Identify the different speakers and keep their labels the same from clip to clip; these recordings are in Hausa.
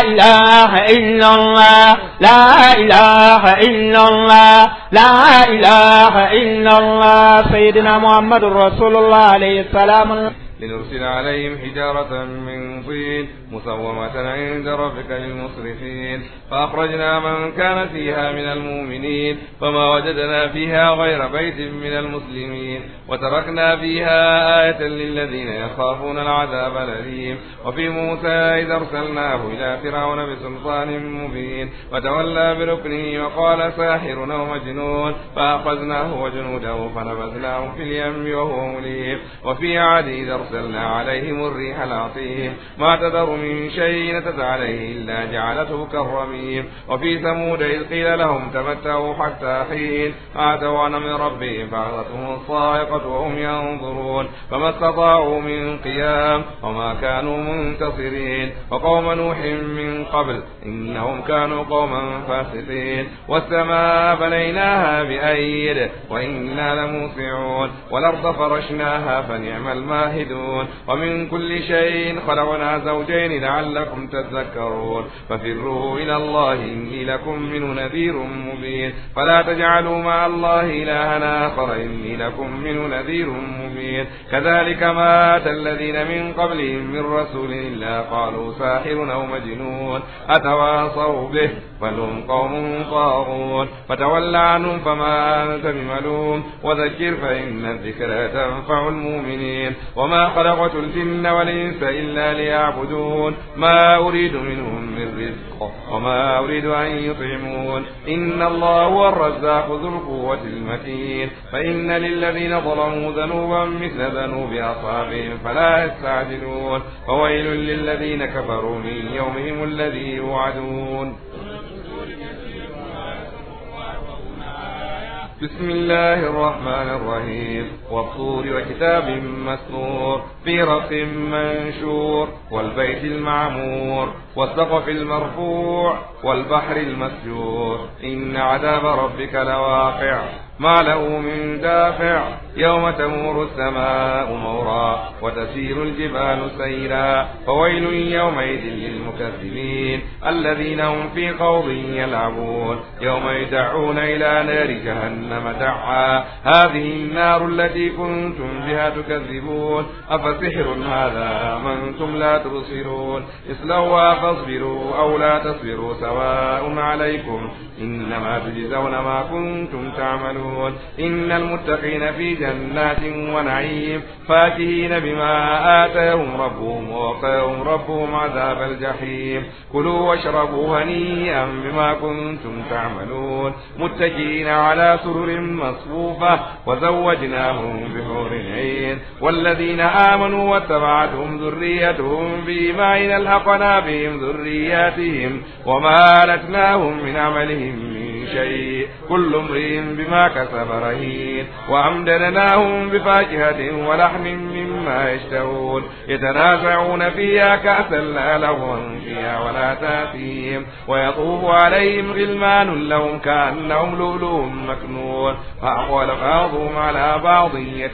Speaker 1: إله إلا الله لا إله إلا الله لا إله إلا الله سيدنا محمد رسول الله عليه السلام
Speaker 2: لنرسل عليهم حجارة من طين مسومة عند ربك للمسرفين فأخرجنا من كان فيها من المؤمنين فما وجدنا فيها غير بيت من المسلمين وتركنا فيها آية للذين يخافون العذاب الأليم وفي موسى إذ أرسلناه إلى فرعون بسلطان مبين وتولى بركنه وقال ساحر أو مجنون فأخذناه وجنوده فنبذناهم في اليم وهو مليم وفي عاد إذ أرسلنا عليهم الريح العصيم ما تذر من شيء نتت عليه إلا جعلته كالرميم وفي ثمود إذ قيل لهم تمتعوا حتى حين آتوا من ربهم فأخذتهم الصاعقة وهم ينظرون فما استطاعوا من قيام وما كانوا منتصرين وقوم نوح من قبل إنهم كانوا قوما فاسقين والسماء بنيناها بأيد وإنا لموسعون والأرض فرشناها فنعم الماهدون ومن كل شيء خلقنا زوجين لعلكم تذكرون ففروا إلى الله إني لكم منه نذير مبين فلا تجعلوا مع الله إلها آخر إني لكم منه نذير مبين كذلك ما أتى الذين من قبلهم من رسول إلا قالوا ساحر أو مجنون أتواصوا به بل هم قوم طاغون فتول عنهم فما أنت بملوم وذكر فإن الذكرى تنفع المؤمنين وما خلقت الجن والإنس إلا ليعبدون ما أريد منهم من رزق وما أريد أن يطعمون إن الله هو الرزاق ذو القوة المتين فإن للذين ظلموا ذنوبا مثل ذنوب أصحابهم فلا يستعجلون فويل للذين كفروا من يومهم الذي يوعدون بسم الله الرحمن الرحيم والطور وكتاب مسطور في رق منشور والبيت المعمور والسقف المرفوع والبحر المسجور إن عذاب ربك لواقع ما له من دافع يوم تمور السماء مورا وتسير الجبال سيرا فويل يومئذ للمكذبين الذين هم في خوض يلعبون يوم يدعون إلى نار جهنم دعا هذه النار التي كنتم بها تكذبون أفسحر هذا أم أنتم لا تبصرون اصلوها فاصبروا أو لا تصبروا سواء عليكم إنما تجزون ما كنتم تعملون إن المتقين في جنات ونعيم فاكهين بما آتاهم ربهم ووقاهم ربهم عذاب الجحيم كلوا واشربوا هنيئا بما كنتم تعملون متكئين على سرر مصفوفة وزوجناهم بحور عين والذين آمنوا واتبعتهم ذريتهم بإيمان ألحقنا بهم ذرياتهم وما ألتناهم من عملهم من شيء كل امرئ بما كسب رهين وأمددناهم بفاكهة ولحم مما يشتهون يتنازعون فيها كأسا لا لغوا فيها ولا تأثيم ويطوف عليهم غلمان لهم كأنهم لؤلؤ مكنون فأقول بعضهم على بعض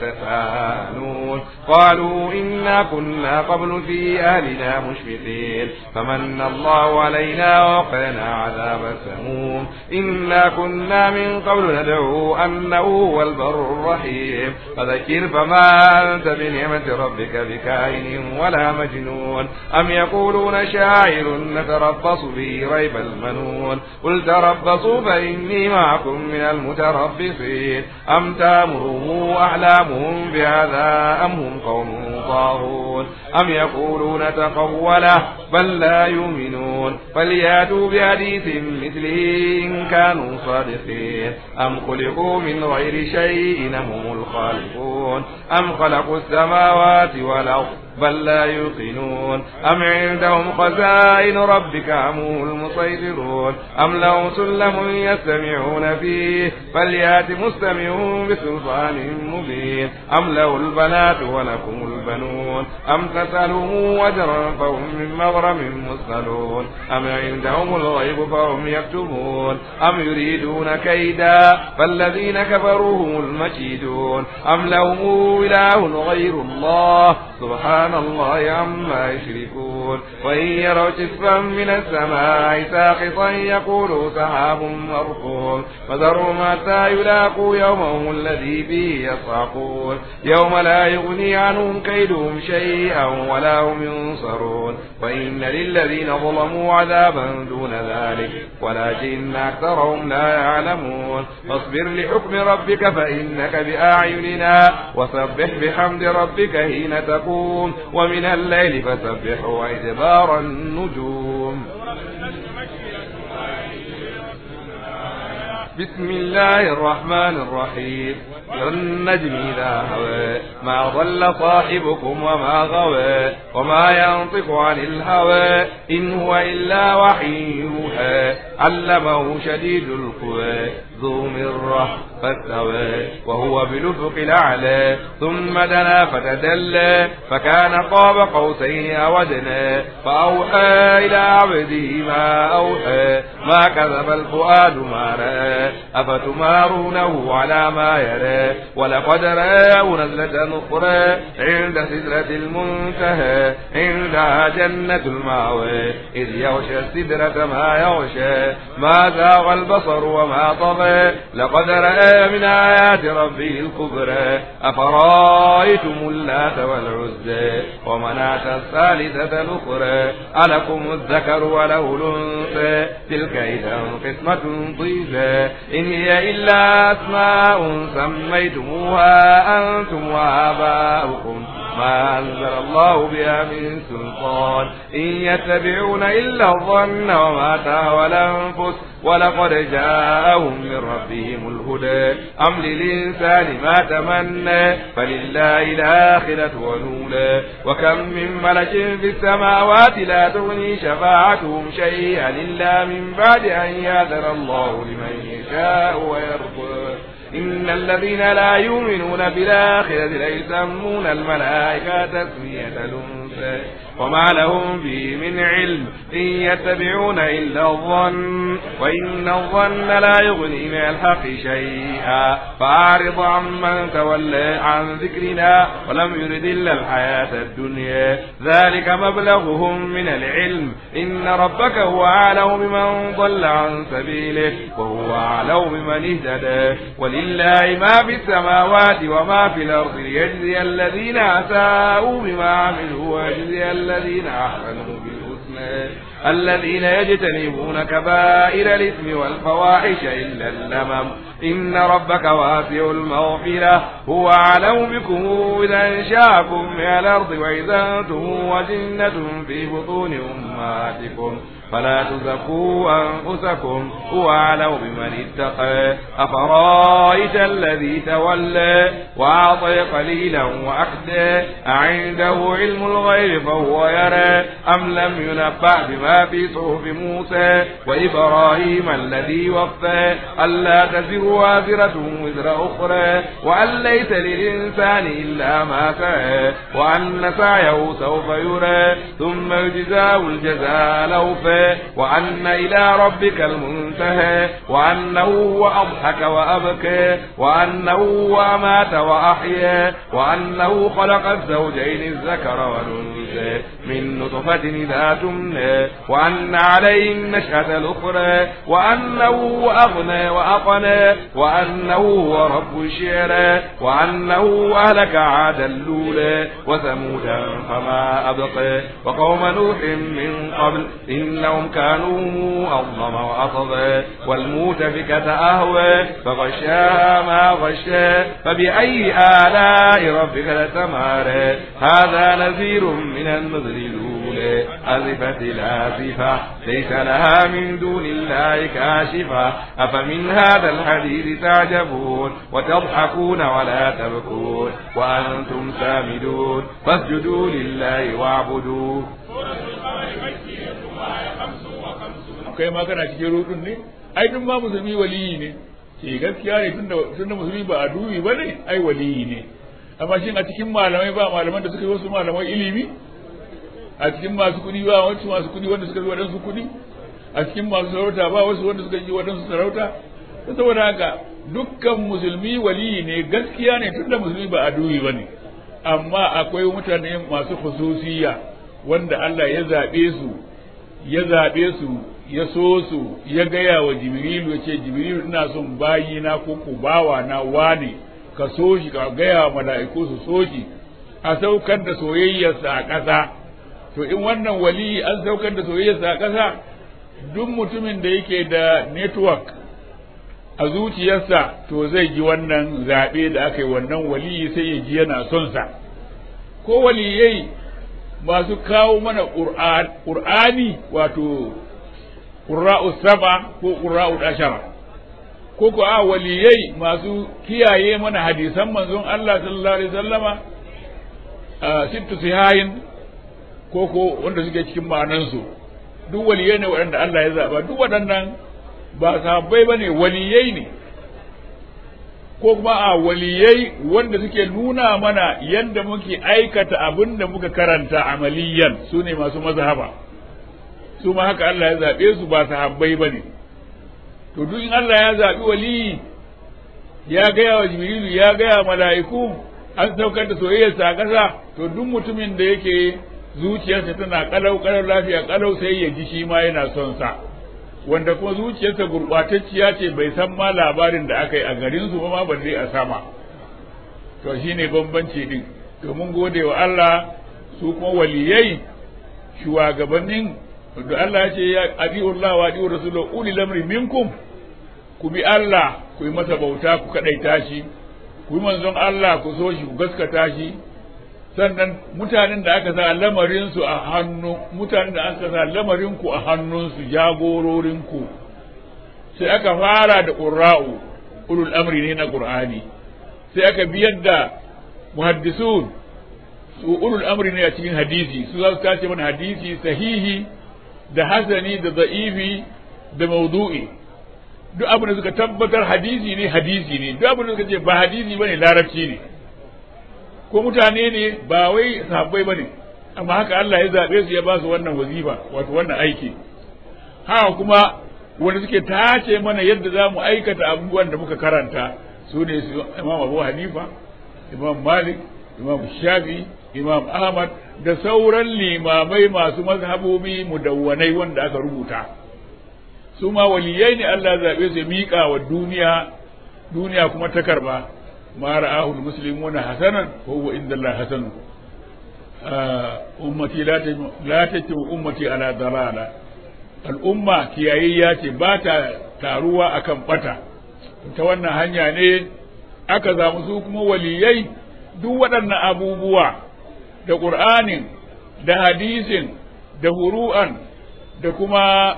Speaker 2: يتساءلون قالوا إنا كنا قبل في أهلنا مشفقين فمن الله علينا وقنا عذاب السموم إنا كنا من قبل ندعو أنه هو البر الرحيم فذكر فما أنت بنعمة ربك بكائن ولا مجنون أم يقولون شاعر نتربص به ريب المنون قل تربصوا فإني معكم من المتربصين أم تامرهم أحلامهم بهذا أم هم قوم طاغون أم يقولون تقوله بل لا يؤمنون فلياتوا بحديث مثله إن كانوا صادقين أم خلقوا من غير شيء أم هم الخالقون أم خلقوا السماوات والأرض بل لا يوقنون أم عندهم خزائن ربك أم هم المسيطرون أم لهم سلم يستمعون فيه فليات مستمعون بسلطان مبين أم له البنات ولكم البنون أم تسألهم أجرا فهم من مغرم مثقلون أم عندهم الغيب فهم يكتبون أم يريدون كيدا فالذين كفروا هم المكيدون أم لهم إله غير الله سبحان الله عما يشركون يعرجون وإن يروا كسفا من السماء ساقطا يقولوا سحاب مركون فذرهم حتى يلاقوا يومهم الذي فيه يصعقون يوم لا يغني عنهم كيدهم شيئا ولا هم ينصرون وإن للذين ظلموا عذابا دون ذلك ولكن أكثرهم لا يعلمون فاصبر لحكم ربك فإنك بأعيننا وسبح بحمد ربك حين تقوم ومن الليل فسبح وإدبار النجوم بسم الله الرحمن الرحيم والنجم إذا هوى ما ضل صاحبكم وما غوى وما ينطق عن الهوى إن هو إلا وحي يوحى علمه شديد القوى ذو مرة فاستوى وهو بالأفق الأعلى ثم دنا فتدلى فكان قاب قوسين أو أدنى فأوحى إلى عبده ما أوحى ما كذب الفؤاد ما رأى أفتمارونه على ما يرى ولقد رآه نزلة أخرى عند سدرة المنتهى عندها جنة المأوى إذ يغشى السدرة ما يغشى ما زاغ البصر وما طغى لقد رأى من آيات ربه الكبرى أفرأيتم اللات والعزى ومناة الثالثة الأخرى ألكم الذكر وله الأنثى تلك إذا قسمة ضيزى إن هي إلا أسماء سميتموها أنتم وآباؤكم ما أنزل الله بها من سلطان إن يتبعون إلا الظن وما تهوى الأنفس ولقد جاءهم من ربهم الهدى أم للإنسان ما تمنى فلله الآخرة ونولى وكم من ملك في السماوات لا تغني شفاعتهم شيئا إلا من بعد أن يأذن الله لمن يشاء ويرضى إن الذين لا يؤمنون بالآخرة ليسمون الملائكة تسمية الأنثى وما لهم به من علم إن يتبعون إلا الظن وإن الظن لا يغني من الحق شيئا فأعرض عمن تولى عن ذكرنا ولم يرد إلا الحياة الدنيا ذلك مبلغهم من العلم إن ربك هو أعلم بمن ضل عن سبيله وهو أعلم بمن اهتدى ولله ما في السماوات وما في الأرض ليجزي الذين أساءوا بما عملوا ويجزي الذين أحسنوا بالحسنى الذين يجتنبون كبائر الإثم والفواحش إلا اللمم إن ربك واسع المغفرة هو أعلم بكم إذا أنشاكم من الأرض وإذا أنتم وجنة في بطون أمهاتكم فلا تزكوا أنفسكم هو أعلم بمن اتقى أفرايت الذي تولى وأعطي قليلا وأكدى أعنده علم الغيب فهو يرى أم لم ينبأ بما في صحف موسى وإبراهيم الذي وفى ألا تزر وازرة وزر أخرى وأن ليس للإنسان إلا ما سعى وأن سعيه سوف يرى ثم يجزاه الجزاء الأوفى وأن إلى ربك المنتهى وأنه هو أضحك وأبكى وأنه هو أمات وأحيا وأنه خلق الزوجين الذكر والأنثى من نطفة إذا تمنى وأن عليه النشأة الأخرى وأنه هو أغنى وأقنى وأنه هو رب الشعرى وأنه أهلك عاد الأولى وثمودا فما أبقى وقوم نوح من قبل إنهم كانوا أظلم وأطغى والمؤتفكة أهوى فغشاها ما غشا فبأي آلاء ربك لتمارى هذا نذير من النذر الأولى أزفت الآزفة ليس لها من دون الله كاشفة أفمن هذا الحديث تعجبون وتضحكون ولا تبكون وأنتم سامدون فاسجدوا لله واعبدوه
Speaker 3: kai ma kana cikin rudun ne ai duk ma musulmi waliyi ne ke gaskiya ne tunda tunda musulmi ba a dubi ba ne ai waliyi ne amma shin a cikin malamai ba malaman da suka yi wasu malaman ilimi a cikin masu kuɗi ba wasu masu kuɗi wanda suka yi waɗansu kuɗi a cikin masu sarauta ba wasu wanda suka yi waɗansu sarauta saboda haka dukkan musulmi waliyi ne gaskiya ne tunda musulmi ba a dubi ba ne amma akwai mutane masu khususiyya wanda Allah ya zaɓe su ya zaɓe su ya so su ya gaya wa jibrilu ya ce jibrilu ina son bayina ko ku bawa na wane ka so shi ka gaya wa mala'iku su so shi a saukar da soyayyarsa a ƙasa to in wannan wali an saukar da soyayyarsa a ƙasa duk mutumin da yake da network a zuciyarsa to zai ji wannan zaɓe da aka yi wannan wali sai ya ji yana son sa ko waliyai masu kawo mana ƙur'ani wato ƙura'u saba ko ƙura'u ashara ko ko a waliyai masu kiyaye mana hadisan manzon Allah sallallahu alaihi wasallama sittu sihayin ko ko wanda suke cikin ma'anansu duk waliyai ne waɗanda Allah ya zaba duk waɗannan ba sahabbai bane waliyai ne ko kuma a waliyai wanda suke nuna mana yadda muke aikata abin da muka karanta amaliyan su ne masu mazhaba su ma haka Allah ya zaɓe su ba sahabbai ba ne to duk in Allah ya zaɓi waliyi ya gaya wa jibrilu ya gaya mala'iku an saukar da soyayyarsa a ƙasa to duk mutumin da yake zuciyarsa tana kalau kalau lafiya kalau sai ya ji shi ma yana son sa wanda kuma zuciyarsa gurɓatacciya ce bai san ma labarin da aka yi a garin su ba ma balle a sama to shine bambanci din to mun gode wa Allah su kuma waliyai shugabannin da Allah ya ce ya adi'ullah wa adi'ur rasulullah uli lamri minkum ku bi Allah ku yi masa bauta ku kadaita shi ku yi manzon Allah ku so shi ku gaskata shi sannan mutanen da aka sa lamarin su a hannu mutanen da aka sa lamarin ku a hannunsu jagororin ku sai aka fara da qurra'u ulul amri ne na qur'ani sai aka biyar da muhaddisun su ulul amri ne a cikin hadisi su za su tace mana hadisi sahihi da hasani da za'ifi da maudu'i duk abin da suka tabbatar hadisi ne hadisi ne duk abin da suka ce ba hadisi bane larabci ne ko mutane ne ba wai sahabbai bane amma haka Allah ya zabe su ya ba su wannan wazifa wato wannan aiki haka kuma wanda suke tace mana yadda za mu aikata abubuwan da muka karanta su ne su Imam Abu Hanifa Imam Malik Imam Shafi Imam Ahmad da sauran limamai masu mazhabobi mudawwanai wanda aka rubuta su ma waliyai ne Allah zaɓe su miƙa wa duniya duniya kuma ta karba ma ra'ahu muslimuna hasanan wa huwa inda Allah hasan ummati la tajmu ummati ala dalala al'umma kiyayayya ce ba ta taruwa akan bata ta wannan hanya ne aka zamu su kuma waliyai duk waɗannan abubuwa da ƙur'anin da hadisin da huru'an da kuma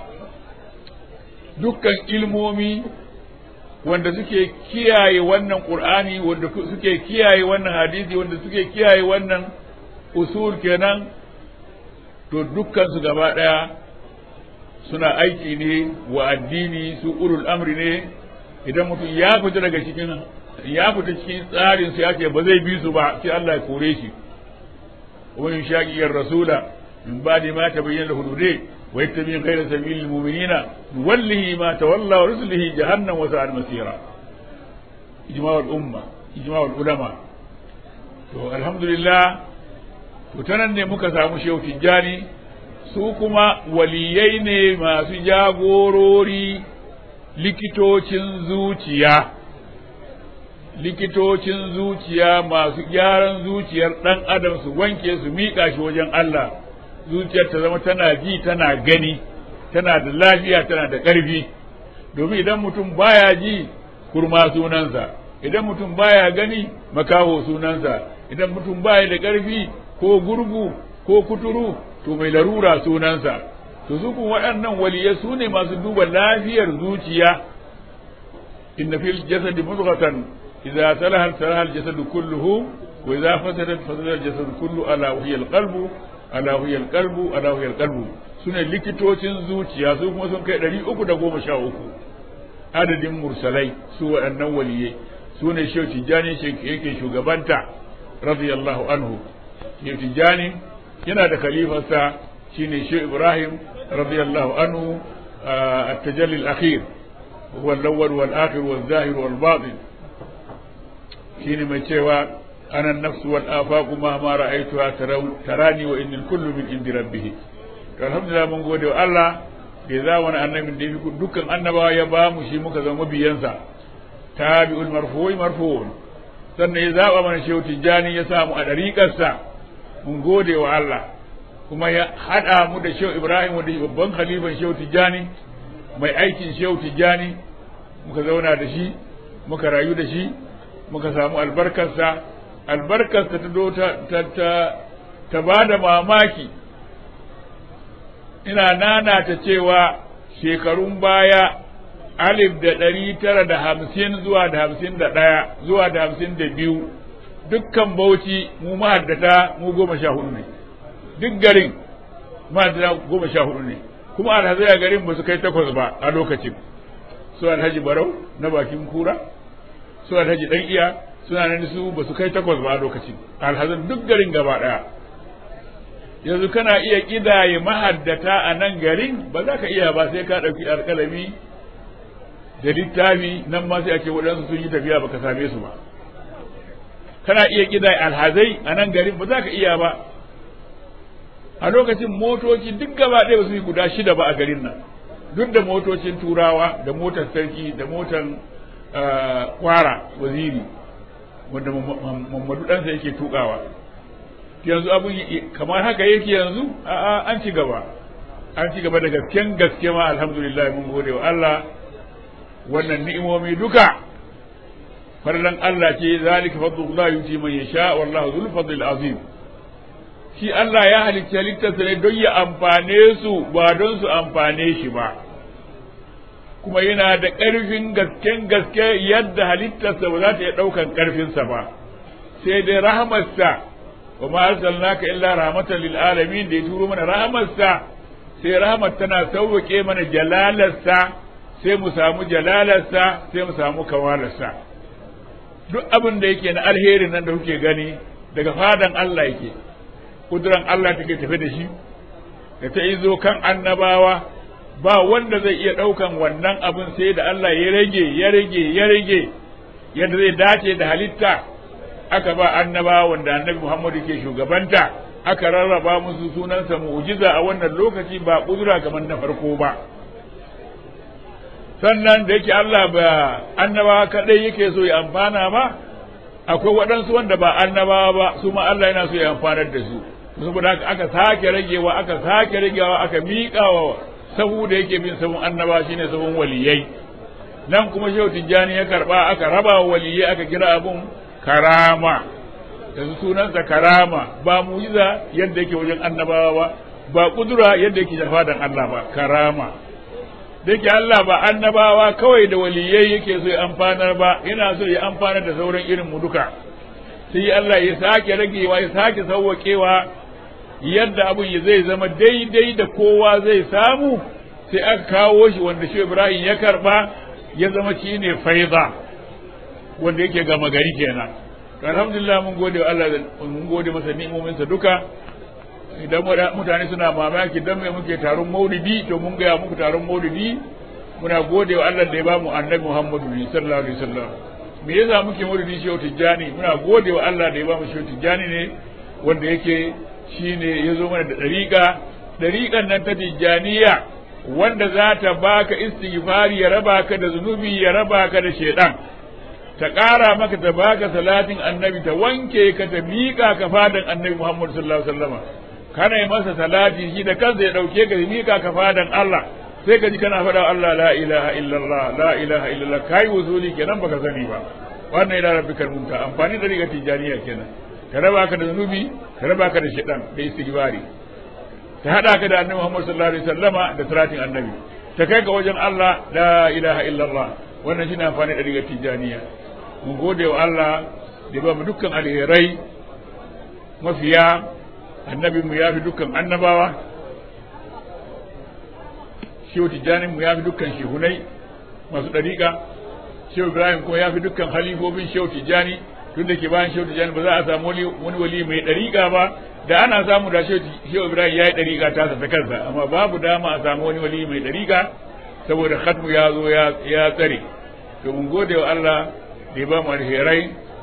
Speaker 3: dukkan ilmomi wanda suke kiyaye wannan ƙur'ani wanda suke kiyaye wannan hadisi wanda suke kiyaye wannan usul kenan to dukkan su gaba ɗaya suna aiki ne wa addini su ulul amri ne idan mutum ya fita daga cikin ya fita cikin tsarin su ya ce ba zai bi su ba sai Allah ya kore shi ومن شاقي الرسول من بعد ما تبين له الهدى ويتبع غير سبيل المؤمنين نوله ما تولى ورسله جهنم وساءت مسيرا إجماع الأمة إجماع العلماء to alhamdulillah to tanan ne muka samu shehu tijjani su kuma waliyai ne masu jagorori likitocin zuciya likitocin zuciya masu gyaran zuciyar ɗan adam su wanke su miƙa shi wajen Allah zuciyar ta zama tana ji tana gani tana da lafiya tana da ƙarfi domin idan mutum baya ji kurma sunansa idan mutum baya gani makaho sunansa idan mutum baya da ƙarfi ko gurgu ko kuturu to mai larura sunansa to su kun waɗannan waliyai su ne masu duba lafiyar zuciya inna fil jasadi mudghatan إذا صلح صلح الجسد كله وإذا فسدت فسد الجسد كله ألا وهي القلب ألا وهي القلب ألا وهي القلب sune likitocin zuciya su kuma sun kai ɗari uku da goma sha uku adadin mursalai su waɗannan waliyai su ne shehu tijjani yake shugabanta radiyallahu anhu shehu tijjani yana da khalifarsa shine shehu ibrahim radiyallahu anhu at-tajalli al-akhir huwa al-awwal wal-akhir wal-zahir wal-batin shine mai cewa ana an-nafsu wal afaqu ma ma ra'aytuha tarani wa innal kullu min indi rabbih to alhamdulillah mun gode wa Allah da ya zama annabin da yafi dukkan annabawa ya ba mu shi muka zama biyansa tabi'ul marfu'i marfu'un sannan ya zaba mana shehu tijjani ya samu a dariƙarsa mun gode wa Allah kuma ya haɗa mu da shehu ibrahim wanda babban khalifan shehu tijjani mai aikin shehu tijjani muka zauna da shi muka rayu da shi muka samu albarkarsa albarkarsa ta do ta ta ta, ta ba da mamaki ina nana ta cewa shekarun baya alif da ɗari tara da hamsin zuwa da hamsin da ɗaya zuwa da hamsin da biyu dukkan bauchi mu mahaddata mu goma sha hudu ne duk garin mahaddata goma sha hudu ne kuma alhazai a garin ba su kai takwas ba a lokacin su alhaji barau na bakin kura su alhaji dan iya suna nan su ba su kai takwas ba a lokacin alhazan duk garin gaba ɗaya yanzu kana iya kidaye mahaddata a nan garin ba za ka iya ba sai ka ɗauki alƙalami da littafi nan ma sai ake waɗansu sun yi tafiya baka same su ba kana iya kidaye alhazai a nan garin ba za ka iya ba a lokacin motoci duk gaba ɗaya ba su yi guda shida ba a garin nan duk da motocin turawa da motar sarki da motar kwara waziri wanda mamadu ɗansa yake tukawa yanzu abun kamar haka yake yanzu a'a an ci gaba an ci gaba da gasken gaske ma alhamdulillah mun gode wa Allah wannan ni'imomi duka farlan Allah ce zalika fadlullah yuti man yasha wallahu dhul fadl azim shi Allah ya halicci halittarsa ne don ya amfane su ba don su amfane shi ba kuma yana da ƙarfin gasken gaske yadda halittarsa ba za ta iya ɗaukan ƙarfinsa ba sai dai rahamarsa wa ma arsalnaka illa rahmatan lil alamin da ya turo mana rahamarsa sai rahmat tana sauwake mana jalalarsa sai mu samu jalalarsa sai mu samu kawalarsa duk abin da yake na alheri nan da kuke gani daga fadan Allah yake kuduran Allah take tafe da shi da ta izo kan annabawa ba wanda zai iya ɗaukan wannan abin sai da Allah ya rage ya rage ya rage yadda zai dace da halitta aka ba annabawa wanda annabi Muhammadu ke shugabanta aka rarraba musu sunansa mu'jiza a wannan lokaci ba kudura kamar na farko ba sannan da yake Allah ba annabawa kadai yake so ya amfana ba akwai waɗansu wanda ba annabawa ba su ma Allah yana so ya amfanar da su saboda haka aka sake ragewa aka sake ragewa aka miƙawa sahu da yake bin sahun annaba shine sahun waliyai nan kuma shehu tijjani ya karba aka raba wa waliyai aka kira abun karama yanzu sunansa karama ba mujiza yadda yake wajen annabawa ba ba kudura yadda yake fadan Allah ba karama da yake Allah ba annabawa kawai da waliyai yake so ya amfanar ba yana so ya amfanar da sauran irin mu duka sai Allah ya sake ragewa ya sake sauwaƙewa yadda abun ya zai zama daidai da kowa zai samu sai aka kawo shi wanda shi Ibrahim ya karba ya zama shi ne faiza wanda yake gama gari kenan alhamdulillah mun gode wa Allah mun gode masa ni'imominsa duka idan mutane suna mamaki dan me muke taron maulidi to mun gaya muku taron maulidi muna gode wa Allah da ya bamu annabi Muhammadu sallallahu alaihi wasallam me yasa muke maulidi shehu tijjani muna gode wa Allah da ya bamu shehu tijjani ne wanda yake shine ya zo mana da dariƙa dariƙan nan ta tijjaniya wanda za ta baka istighfari ya raba ka da zunubi ya raba ka da shedan ta ƙara maka ta baka salatin annabi ta wanke ka ta miƙa ka fadan annabi Muhammad sallallahu alaihi wasallam kana yi masa salati shi da kansa ya ɗauke ka miƙa ka fadan Allah sai ka ji kana faɗa Allah la ilaha illallah la ilaha illallah kai wusuli kenan baka sani ba wannan ila rabbikal munta amfani da riga tijaniya kenan ka raba ka da zunubi ka raba ka da shedan da istighfari ta hada ka da annabi Muhammad sallallahu alaihi wasallama da salatin annabi ta kai ga wajen Allah la ilaha illallah wannan shine amfani da riga tijaniya mun gode wa Allah da ba mu dukkan alherai mafiya annabi mu ya fi dukkan annabawa shehu tijjanin mu ya fi dukkan shehunai masu ɗariƙa shehu ibrahim kuma ya fi dukkan halifofin shehu tijjani tun da ke bayan shehu tijjani ba za a samu wani wali mai ɗariƙa ba da ana samu da shehu ibrahim ya yi ɗariƙa tasa ta kansa amma babu dama a samu wani wali mai ɗariƙa saboda khatmu ya zo ya tsare to mun gode wa Allah da ya ba mu alherai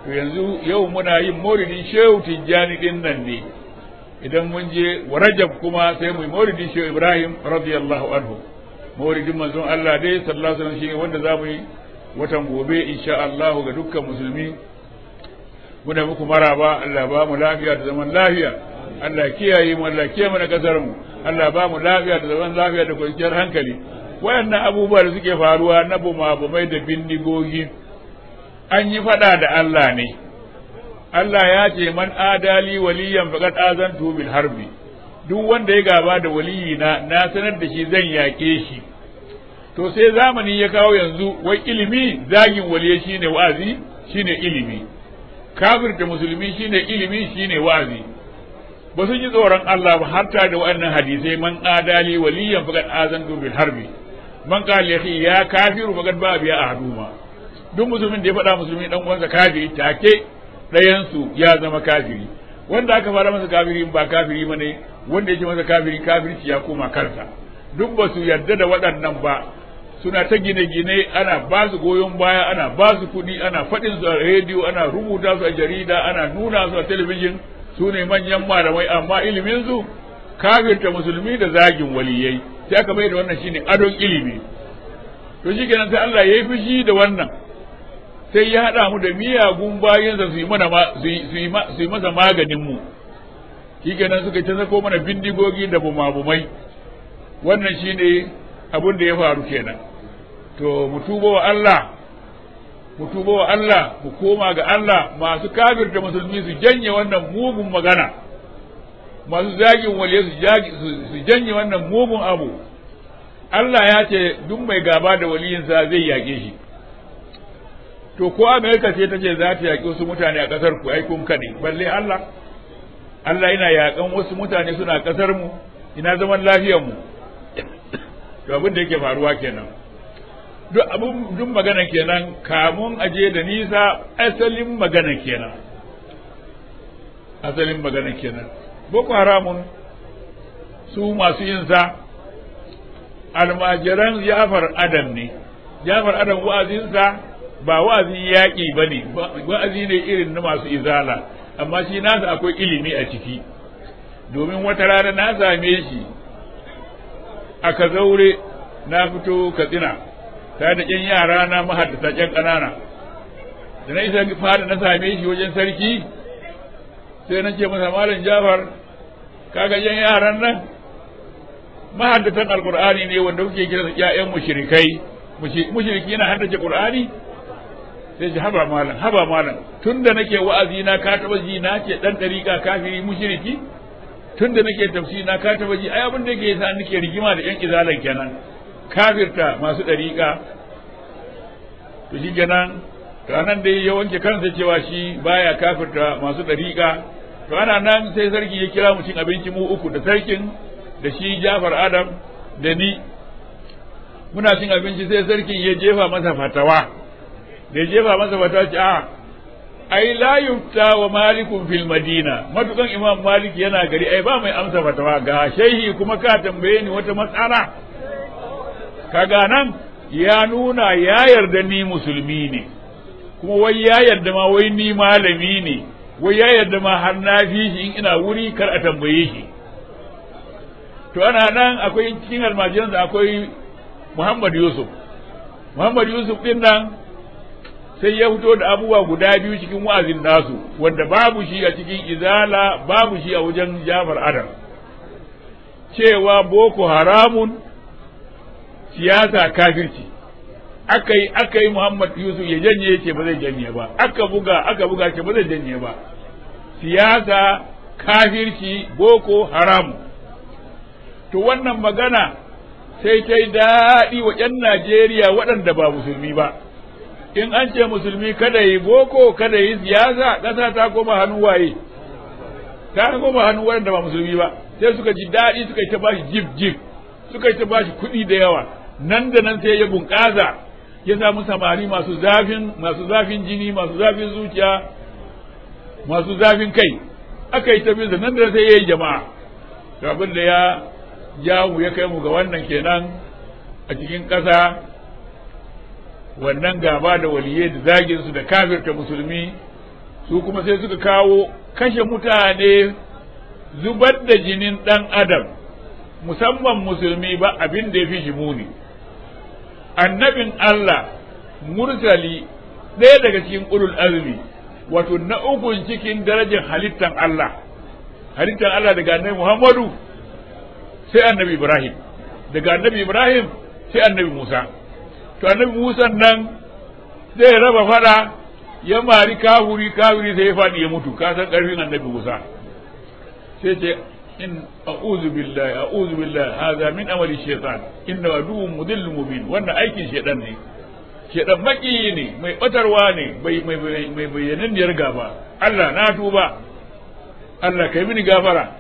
Speaker 3: to yanzu yau muna yin maulidin shehu tijjani din nan ne idan mun je wa rajab kuma sai mu yi maulidin shehu ibrahim radiyallahu anhu maulidin manzon Allah dai sallallahu alaihi wasallam shine wanda zamu yi watan gobe insha Allah ga dukkan musulmi muna muku maraba Allah ba mu lafiya da zaman lafiya Allah kiyaye mu Allah kiyaye mana kasar mu Allah ba mu lafiya da zaman lafiya da kwanciyar hankali wayannan abubuwa da suke faruwa na bumabumai da bindigogi an yi fada da Allah ne Allah ya ce man adali waliyan faqad azantu bil harbi duk wanda ya gaba da waliyina na sanar da shi zan yaƙe shi to sai zamani ya kawo yanzu wai ilimi zagin waliye shine wa'azi shine ilimi kafirta musulmi shine ilimi shine wa'azi ba su ji tsoron Allah ba har ta da waɗannan hadisai man adali waliyan faqad azantu bil harbi man qala ya kafiru faqad ba biya ahaduma duk musulmin da ya faɗa musulmi dan uwansa kafiri take ɗayansu ya zama kafiri wanda aka fara masa kafiri ba kafiri bane wanda yake masa kafiri kafirci ya koma kansa duk ba su yarda da waɗannan ba suna ta gine-gine ana ba su goyon baya ana ba su kuɗi ana faɗin su a rediyo ana rubuta su a jarida ana nuna su a talabijin su ne manyan malamai amma ilimin su kafirta musulmi da zagin waliyai sai aka mai da wannan shine adon ilimi to shi kenan sai Allah ya yi fushi da wannan sai ya haɗa mu da miyagun bayansa su yi mana su yi masa maganin mu shi kenan suka ta sako mana bindigogi da bumabumai wannan shine abin da ya faru kenan to mu tuba wa Allah mu tuba wa Allah mu koma ga Allah masu kafirta musulmi su janye wannan mugun magana masu zagin waliye su janye wannan mugun abu Allah ya ce duk mai gaba da waliyinsa zai yaƙe shi to ko Amerika ce ta ce za ta yaƙi wasu mutane a ƙasar ku ai kun kaɗe balle Allah Allah yana yaƙan wasu mutane suna ƙasar mu ina zaman lafiyar mu to abin da yake faruwa kenan duk abin duk magana kenan kamun aje da nisa asalin magana kenan asalin magana kenan boko haramun su masu yin sa almajiran jafar adam ne jafar adam wa'azinsa ba wa'azin yaƙi ba ne wa'azi ne irin na masu izala amma shi nasa akwai ilimi a ciki domin wata rana na same shi a kazaure na fito katsina ta da ƴan yara na mahaddata ƴan ƙanana da na isa fada na same shi wajen sarki sai na ce masa malam jafar kaga ƴan yaran nan mahaddatan alqur'ani ne wanda kuke kira su ƴaƴan mushrikai mushriki yana haddace qur'ani sai ji haba malam haba malam tunda nake wa'azi na ka taba ji na ce dan dariƙa kafiri mushriki tunda nake tafsiri na ka taba ji ai abin da yake yasa nake rigima da ƴan izalan kenan kafirta masu dariƙa to shi kenan to anan dai ya wanke kansa cewa shi baya kafirta masu dariƙa to ana nan sai sarki ya kira mu cin abinci mu uku da sarkin da shi Jafar Adam da ni muna cin abinci sai sarkin ya jefa masa fatawa da ya jefa masa fatawa ce a ai la yufta wa malikun fil madina matukan imam malik yana gari ai ba mai amsa fatawa ga shehi kuma ka tambaye ni wata matsala kaga nan ya nuna ya yarda ni musulmi ne kuma wai ya yarda ma wai ni malami ne wai ya yarda ma har na fi shi in ina wuri kar a tambaye shi to ana nan akwai cikin almajiransa akwai Muhammad Yusuf Muhammad Yusuf din nan sai ya fito da abubuwa guda biyu cikin wa'azin nasu wanda babu shi a cikin izala babu shi a wajen Jafar Adam cewa boko haramun siyasa kafirci aka yi aka yi Muhammad Yusuf ya janye ce ba zai janye ba aka buga aka buga ce ba zai janye ba siyasa kafirci boko haramu to wannan magana sai ta yi daɗi wa ‘yan Najeriya waɗanda ba musulmi ba in an ce musulmi kada yi boko kada yi siyasa ƙasa ta koma hannu waye ta koma hannu waɗanda ba musulmi ba sai suka ji daɗi suka yi ta bashi jib jib suka yi ta bashi kuɗi da yawa nan da nan sai ya bunƙasa ya samu samari masu zafin masu zafin jini masu zafin zuciya masu zafin kai aka yi ta bisa nan da sai ya yi jama'a to abin da ya jawo ya kai mu ga wannan kenan a cikin ƙasa wannan gaba da waliyai da zagin su da kafirta musulmi su kuma sai suka kawo kashe mutane zubar da jinin ɗan adam musamman musulmi ba abin da ya fi shi muni annabin Allah mursali ɗaya daga cikin ulul azmi wato na ukun cikin darajar halittan Allah halittan Allah daga annabi Muhammadu sai annabi Ibrahim daga annabi Ibrahim sai annabi Musa to annabi Musa nan zai raba fada ya mari kafuri kafuri sai ya faɗi ya mutu ka san ƙarfin annabi Musa sai ce in a'udhu billahi a'udhu billahi hadha min amali shaytan inna aduwwun mudillun mubin wannan aikin shaytan ne shaytan maki ne mai batarwa ne mai mai mai bayyananniyar gaba Allah na tuba Allah kai mini gafara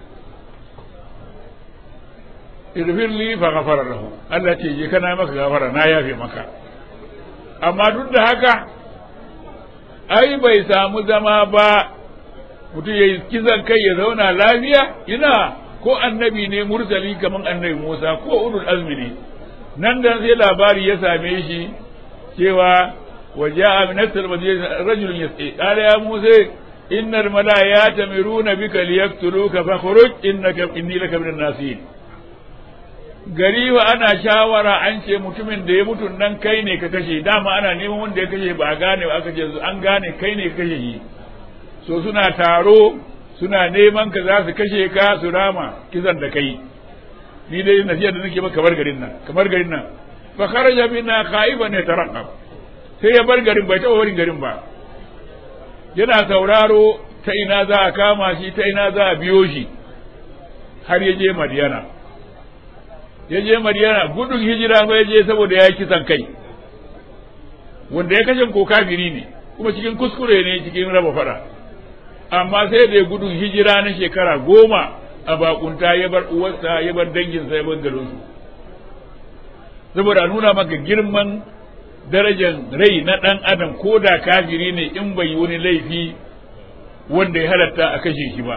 Speaker 3: irfir li fa ghafara lahu Allah ce je kana maka gafara na yafe maka amma duk da haka ai bai samu zama ba mutum ya yi kisan kai ya zauna lafiya ina ko annabi ne mursali kaman annabi Musa ko ulul azmi ne nan da sai labari ya same shi cewa waja'a min asr madina rajulun yas'i qala ya Musa innal malaa'ikata yamiruna bika liyaqtuluka fakhruj innaka inni laka minan nasihin gari wa ana shawara an ce mutumin da ya mutu nan kai ne ka kashe dama ana neman wanda ya kashe ba a gane ba aka ce an gane kai ne ka kashe shi so suna taro suna neman ka za su kashe ka su rama kisan da kai ni dai nasiya da nake maka kamar garin nan kamar garin nan fa kharaja bina khaiban yatarqab sai ya bar garin bai taɓa barin garin ba yana sauraro ta ina za a kama shi ta ina za a biyo shi har ya je madiyana ya je madiyana gudun hijira ba ya je saboda ya yi kisan kai wanda ya kashe ko kafiri ne kuma cikin kuskure ne cikin raba fada amma sai da ya gudun hijira na shekara goma a bakunta ya bar uwarsa ya bar danginsa ya bar garinsu saboda nuna maka girman darajar rai na ɗan adam ko da kafiri ne in bai yi wani laifi wanda ya halatta a kashe shi ba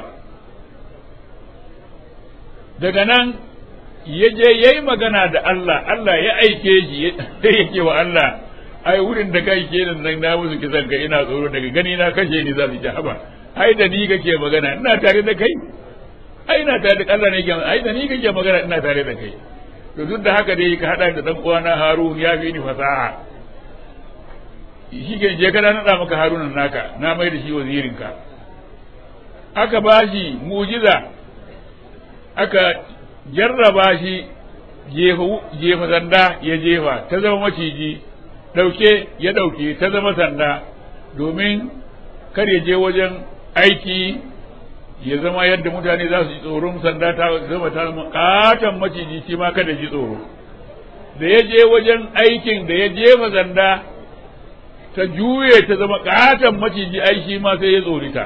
Speaker 3: daga nan ya je ya yi magana da Allah Allah ya aike shi ya ce wa Allah ai wurin da kai ke nan na musu kisan ka ina tsoro daga gani na kashe ni za su ji haba ai da ni kake magana ina tare da kai ai ina tare da Allah ne ke ai da ni kake magana ina tare da kai to duk da haka dai ka hada da dan uwana Harun ya fi ni fasaha shi ke je kana nada maka Harunan naka na mai da shi wazirin ka aka bashi mujiza aka jarraba shi jefa sanda ya jefa ta zama maciji ɗauke ya ɗauke ta zama sanda domin kar ya je wajen aiki ya zama yadda mutane za su ji tsoron sanda ta zama ta zama katon maciji shi ma kada ji tsoro da ya je wajen aikin da ya jefa sanda ta juye ta zama katon maciji ai shi ma sai ya tsorita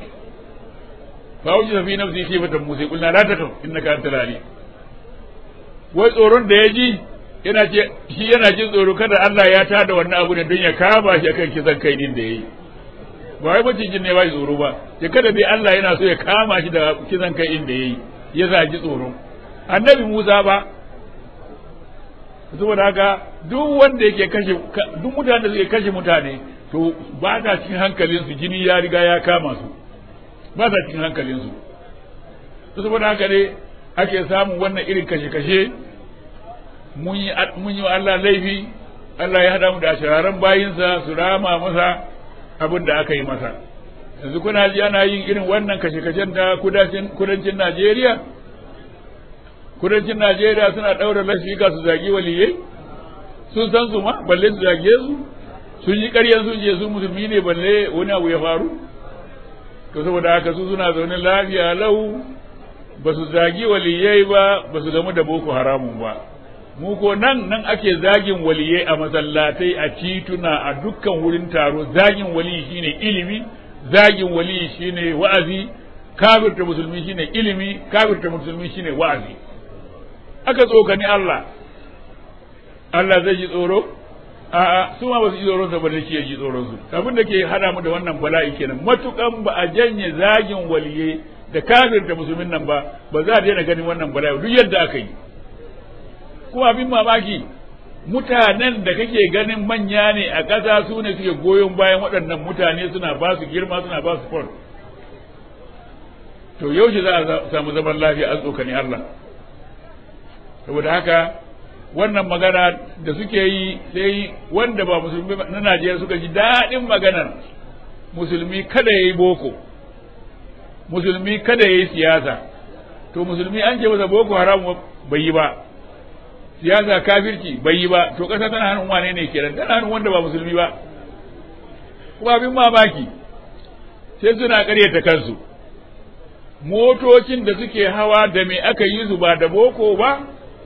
Speaker 3: fa wuce fi nafsi khifatan musa kulna la takam innaka antal ali wai tsoron da ya ji yana ce shi yana jin tsoro kada Allah ya tada wannan abu ne don ya kama shi akan kisan kai din da yayi ba wai macijin ne ba shi tsoro ba ya kada dai Allah yana so ya kama shi da kisan kai din da yayi ya sa ji tsoro annabi Musa ba saboda haka duk wanda yake kashe duk mutanen da suke kashe mutane to ba ta cikin hankalinsu jini ya riga ya kama su ba sa cikin hankalinsu saboda haka ne ake samun wannan irin kashe-kashe mun yi wa Allah laifi Allah ya haɗa mu da shararan bayinsa su rama masa abin da aka yi masa yanzu kuna ji ana yin irin wannan kashe-kashen da kudancin Najeriya kudancin Najeriya suna ɗaura lashika su zagi waliyai sun san su ma balle su zage su sun yi ƙaryan sun je su musulmi ne balle wani abu ya faru to saboda haka su suna zaune lafiya lau ba su zagi waliyai ba ba su gamu da boko haramun ba mu ko nan nan ake zagin waliyai a masallatai a tituna a dukkan wurin taro zagin waliyi shine ilimi zagin waliyi shine wa'azi kafirta musulmi shine ilimi kafirta musulmi shine wa'azi aka tsokani Allah Allah zai ji tsoro a'a su ma ba su ji tsoron sa ba da shi ya ji tsoron su abin da ke hada mu da wannan bala'i kenan matukan ba a janye zagin waliyai da kafirta musulmin nan ba ba za a daina ganin wannan bala'i duk yadda aka yi kuma abin mamaki mutanen da kake ganin manya ne a ƙasa su ne suke goyon bayan waɗannan mutane suna ba su girma suna ba su fon to yaushe za a samu zaman lafiya an tsokani Allah saboda haka wannan magana da suke yi sai wanda ba musulmi na Najeriya suka ji daɗin maganar musulmi kada ya yi boko musulmi kada ya yi siyasa to musulmi an ce masa boko haram bai yi ba siyasa kafirci bai yi ba to ƙasa tana hannun wane ne kenan tana hannun wanda ba musulmi ba kuma abin mamaki sai suna ƙaryata kansu motocin da suke hawa da me aka yi su ba da boko ba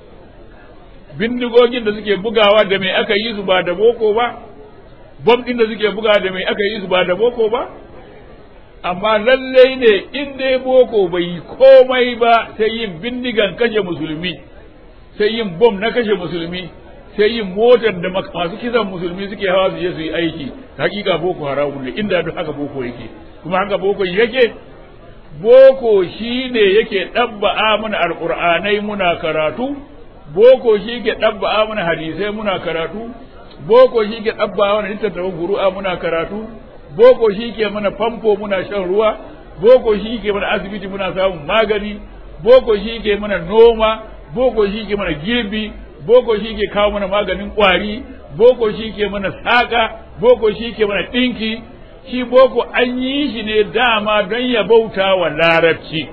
Speaker 3: bindigogin da suke bugawa da me aka yi su ba da boko ba bom din da suke bugawa da me aka yi su ba da boko ba amma lallai ne in dai boko bai yi komai ba sai yin bindigan kashe musulmi sai yin bom na kashe musulmi sai yin motar da masu kisan musulmi suke hawa su je su yi aiki hakika boko haramun ne inda duk haka boko yake kuma haka boko yake boko shine yake ɗabba'a mana alƙur'anai muna karatu boko shi ke ɗabba'a mana hadisai muna karatu boko shi ke ɗabba'a mana littattafan guru'a muna karatu boko shi ke mana famfo muna shan ruwa boko shi ke mana asibiti muna samun magani boko shi ke mana noma boko shi ke mana girbi boko shi ke kawo mana maganin ƙwari boko shi ke mana saƙa boko shi ke mana ɗinki shi boko an yi shi ne dama don ya bauta wa larabci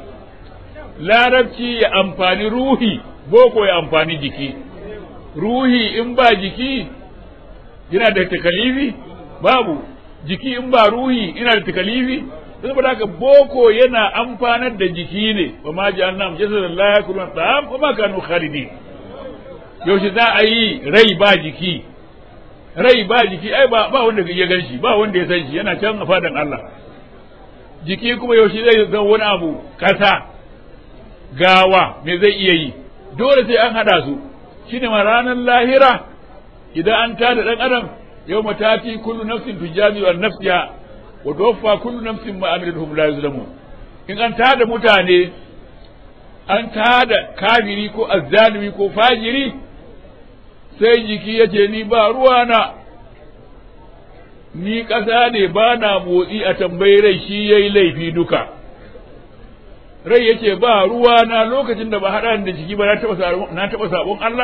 Speaker 3: larabci ya amfani ruhi boko ya amfani jiki ruhi in ba jiki yana da takalifi babu jiki in ba ruhi ina da takalifi saboda haka boko yana amfanar da jiki ne wa ma ji annam jasadan la yakulun ta'am wa ma kanu khalidin yaushe za a yi rai ba jiki rai ba jiki ai ba ba wanda ya gan shi ba wanda ya san shi yana can a fadan Allah jiki kuma yaushe zai zan wani abu kasa gawa me zai iya yi dole sai an hada su shine ma ranar lahira idan an tada dan adam yau matati kullu nafsin tujami wa nafsiha wa tuwaffa kullu nafsin ma amilatuhum la yuzlamun in an tada mutane an tada kafiri ko azzalimi ko fajiri sai jiki ya ce ni ba ruwana ni ƙasa ne ba na motsi a tambayi rai shi ya yi laifi duka rai ya ce ba ruwana lokacin da ba haɗa da jiki ba na taɓa sabon Allah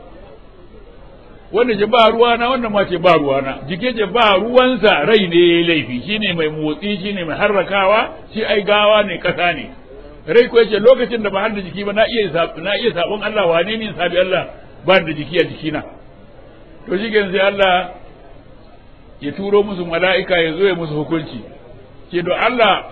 Speaker 3: wanda ce ba ruwana wannan ma ce ba ruwana jiki ce ba ruwansa rai ne ya yi laifi shi ne mai motsi shi ne mai harrakawa shi ai gawa ne ƙasa ne rai ko yace lokacin da ba har da jiki ba na iya na iya sabon Allah wane ne sabi Allah ba da jiki a jikina to shi sai Allah ya turo musu mala'ika ya zo ya musu hukunci ke do Allah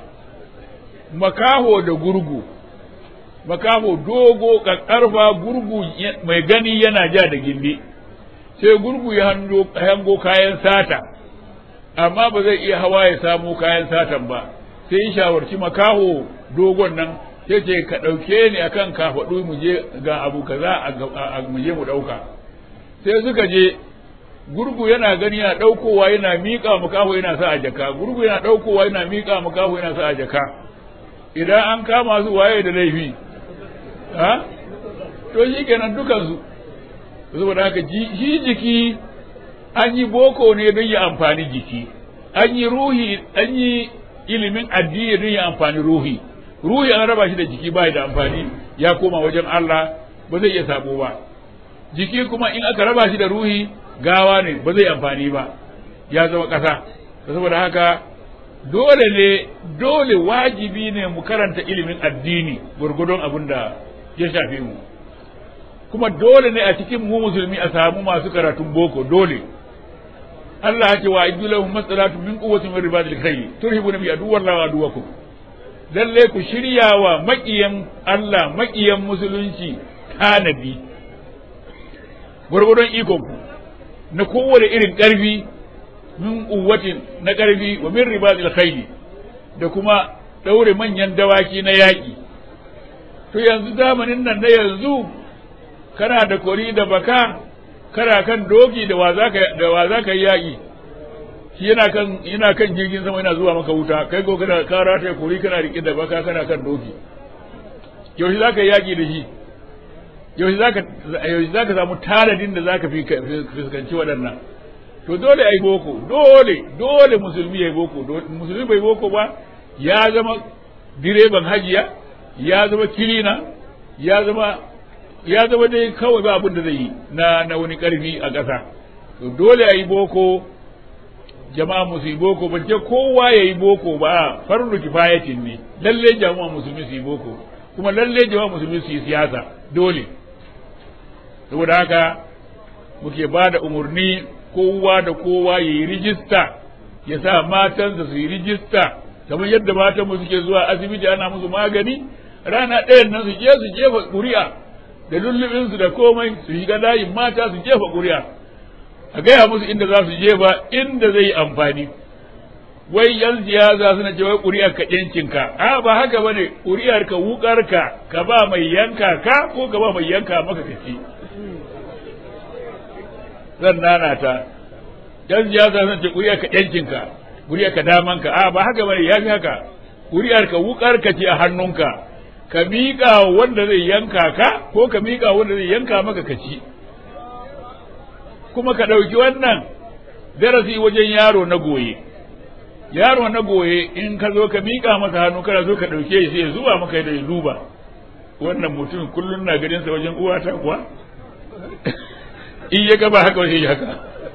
Speaker 3: makaho da gurgu makaho dogo kakkarfa gurgu mai gani yana ja da gindi sai gurgu ya hango kayan sata amma ba zai iya hawa ya samo kayan satan ba sai ya shawarci makaho dogon nan sai ce ka ɗauke ni akan kafaɗu mu je ga abu kaza a mu je mu ɗauka sai suka je gurgu yana gani yana ɗaukowa yana miƙa makaho yana sa a jaka gurgu yana ɗaukowa yana miƙa makaho yana sa a jaka idan an kama su waye da laifi ha to shi kenan dukansu saboda haka shi jiki an yi boko ne don ya amfani jiki an yi ruhi an yi ilimin addini don ya amfani ruhi ruhi an raba shi da jiki bai da amfani ya koma wajen Allah ba zai iya sabo ba jiki kuma in aka raba shi da ruhi gawa ne ba zai amfani ba ya zama ƙasa saboda haka dole ne dole wajibi ne mu karanta ilimin addini gurgudun abin da ya shafe mu kuma dole ne a cikin mu musulmi a samu masu karatun boko dole Allah ya ce wa iddu lahum masalatu min quwwatin min ribadil khayl turhibuna bi aduwallahi wa aduwakum lalle ku shirya wa maƙiyan Allah maƙiyan musulunci tanadi gwargwadon ikonku na kowane irin ƙarfi min ƙuwatin na ƙarfi wa min ribadil khayli da kuma ɗaure manyan dawaki na yaƙi to yanzu zamanin nan na yanzu kana da kori da baka kana kan doki da wa za ka yi yaƙi shi yana kan yana kan jirgin sama yana zuwa maka wuta kai ko kana ka rata kori kana rike da baka kana kan doki yaushe za ka yi yaƙi da shi yaushe zaka yaushe zaka samu taladin da zaka fi fuskanci waɗannan to dole ai boko dole dole musulmi yayi boko musulmi bai boko ba ya zama direban hajiya ya zama kilina ya zama ya zama dai kawai ba abin da zai yi na na wani karfi a ƙasa to dole ai boko jama'a musu yi boko ban ce kowa ya yi boko ba fardu kifayatin ne lalle jama'a musulmi su yi boko kuma lalle jama'a musulmi su yi siyasa dole saboda haka muke ba da umarni kowa da kowa ya yi rijista ya sa matansa su yi rijista kamar yadda matan mu suke zuwa asibiti ana musu magani rana ɗayan nan su je su jefa ƙuri'a da lullubinsu da komai su shiga layin mata su jefa ƙuri'a a gaya musu inda za su jefa inda zai yi amfani wai yan siyasa suna ce wai ƙuri'ar ka ɗinkinka a ba haka ba ne ƙuri'ar ka wukar ka ka ba mai yanka ka ko ka ba mai yanka maka kaci zan nana ta yan siyasa suna ce ƙuri'ar ka ɗinkinka ƙuri'ar ka damanka a ba haka ba ne ya fi haka ƙuri'ar ka wukar ka ce a hannunka ka miƙa wanda zai yanka ka ko ka miƙa wanda zai yanka maka kaci kuma ka ɗauki wannan darasi wajen yaro na goye yaro na goye in ka zo ka miƙa masa hannu kana zo ka ɗauke shi sai zuba maka da duba wannan mutum kullum na ganin sa wajen uwata kuwa in ya gaba haka sai haka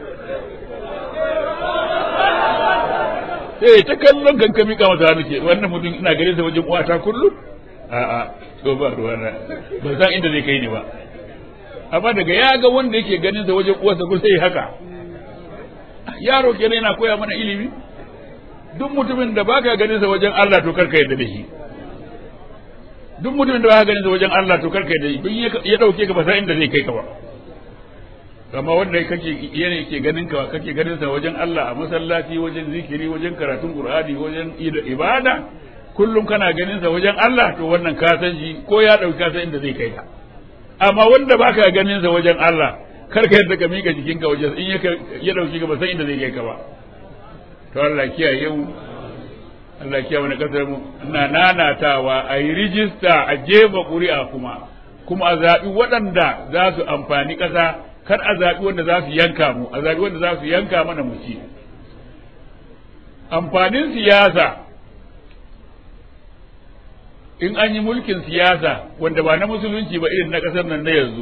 Speaker 3: sai ta kallon kan ka miƙa masa hannu ke wannan mutum ina ganin sa wajen uwata kullum a'a to ba ruwana ban san inda zai kai ni ba amma daga ya ga wanda yake ganin sa wajen uwarsa ko sai haka yaro kenan yana koya mana ilimi duk mutumin da baka ganin sa wajen Allah to karka yarda da shi duk mutumin da baka ganin sa wajen Allah to karka yarda da shi ya dauke ka ba san inda zai kai ka ba amma wanda kake yana yake ganin ka kake ganin sa wajen Allah a masallaci wajen zikiri wajen karatun Qur'ani wajen ibada kullum kana ganin sa wajen Allah to wannan ka san shi ko ya dauki ka san inda zai kai ka amma wanda baka ganin sa wajen Allah kar ka yadda ka mika jikinka wajen in ya dauki ka ba san inda zai kai ka ba to Allah kiyaye mu Allah kiyaye wani kasar mu ina nanatawa a yi rijista a jefa ƙuri'a kuma kuma a zaɓi waɗanda za su amfani ƙasa kar a zaɓi wanda za su yanka mu a zaɓi wanda za su yanka mana mu ci amfanin siyasa in an yi mulkin siyasa wanda ba na musulunci ba irin na ƙasar nan na yanzu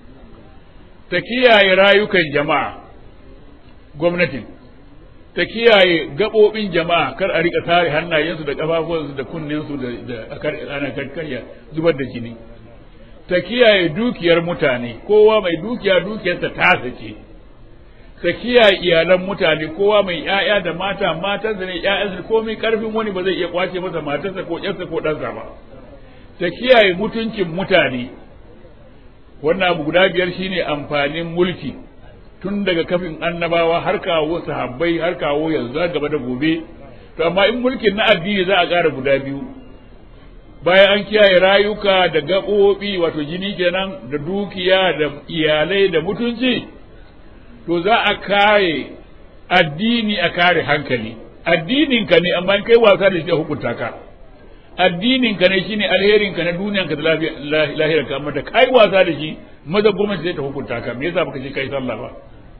Speaker 3: ta kiyaye rayukan jama'a gwamnatin ta kiyaye gaɓoɓin jama'a kar a rika tare hannayensu da ƙafafuwansu da kunninsu da ana karkarya zubar da jini ta kiyaye dukiyar mutane kowa mai dukiya dukiyarsa ta ce ta kiyaye iyalan mutane kowa mai ‘ya'ya da mata matansa ne ‘ya'yansa komai karfin wani ba zai iya kwace masa matarsa ko ‘yarsa ko ɗansa ba ta kiyaye mutuncin mutane wannan abu guda biyar shine amfanin mulki tun daga kafin annabawa har kawo sahabbai har kawo yanzu gaba da gobe to amma in mulkin na addini za a ƙara guda biyu bayan an kiyaye rayuka da gaɓoɓi wato jini kenan da dukiya da iyalai da mutunci to za a kare addini a kare hankali addininka ne amma kai wasa da shi a hukunta ka addininka ne shine alherinka na duniyanka da lahirarka amma da kai wasa da shi maza gwamnati zai ta hukunta ka me yasa baka je kai sallah ba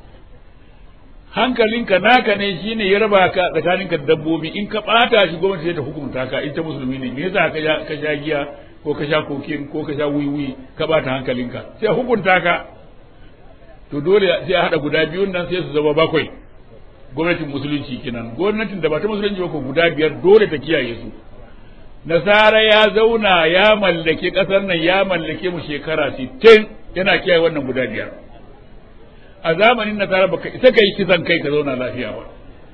Speaker 3: hankalinka naka ne shine ya raba ka tsakaninka da dabbobi in ka bata shi gwamnati zai ta hukunta ka in ta musulmi ne me yasa ka sha giya ko ka sha kokin ko ka sha wiwi ka bata hankalinka sai hukunta ka to dole sai a hada guda biyun nan sai su zama bakwai gwamnatin musulunci kenan gwamnatin da ba ta musulunci ba ko guda biyar dole ta kiyaye su nasara ya zauna ya mallake kasar nan ya mallake mu shekara 60 yana kiyaye wannan guda biyar a zamanin nasara baka isa ka yi kisan kai ka zauna lafiya ba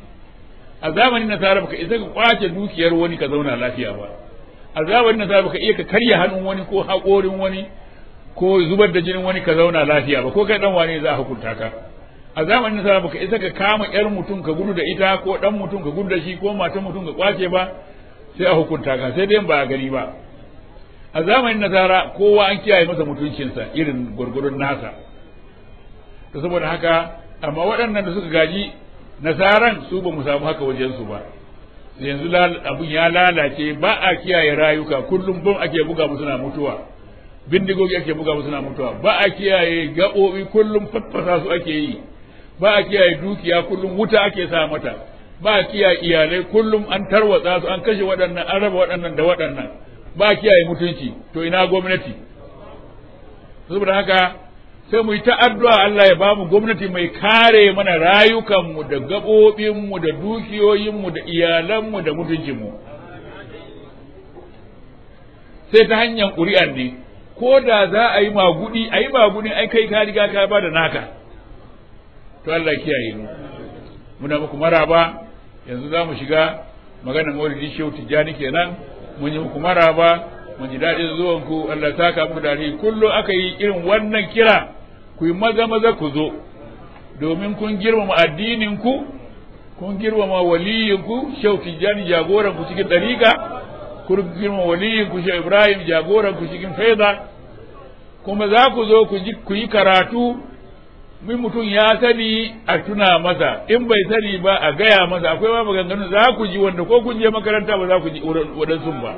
Speaker 3: a zamanin nasara baka isa ka kwace dukiyar wani ka zauna lafiya ba a zamanin nasara baka iya ka karya hannun wani ko haƙorin wani ko zubar da jinin wani ka zauna lafiya ba ko kai dan wane za a hukunta ka a zamanin nasara baka isa ka kama yar mutum ka gudu da ita ko dan mutum ka gudu da shi ko matan mutum ka kwace ba sai a hukunta ka sai dai ba a gani ba a zamanin nasara kowa an kiyaye masa mutuncinsa irin gurgurun nasa to saboda haka amma waɗannan da suka gaji nasaran su ba mu samu haka wajensu ba yanzu abun ya lalace ba a kiyaye rayuka kullum bom ake buga mu suna mutuwa bindigogi ake buga musu suna mutuwa ba a kiyaye gaɓoɓi kullum fatfasa su ake yi ba a kiyaye dukiya kullum wuta ake sa mata ba a kiyaye iyalai kullum an tarwatsa su an kashe waɗannan an raba waɗannan da waɗannan ba a kiyaye mutunci to ina gwamnati saboda haka sai mu yi ta addu'a Allah ya bamu gwamnati mai kare mana rayukanmu da gaɓoɓinmu da dukiyoyinmu da iyalanmu da mutuncinmu sai ta hanyar ƙuri'ar ne ko da za a yi magudi a yi magudi ai kai ka riga ka ba da naka to Allah kiyaye mu muna muku maraba yanzu za mu shiga maganar maulidi shehu tijjani kenan mun yi muku maraba mun ji daɗin zuwan ku Allah saka muku da kullum aka yi irin wannan kira ku yi maza maza ku zo domin kun girmama addinin ku kun girmama waliyin ku shehu tijjani jagoran ku cikin ɗariƙa kun girmama waliyin ku shehu ibrahim jagoran ku cikin faida kuma za ku zo ku yi karatu min mutum ya sani a tuna masa in bai sani ba a gaya masa akwai ma maganganu za ku ji wanda ko kun je makaranta ba za ku ji waɗansu ba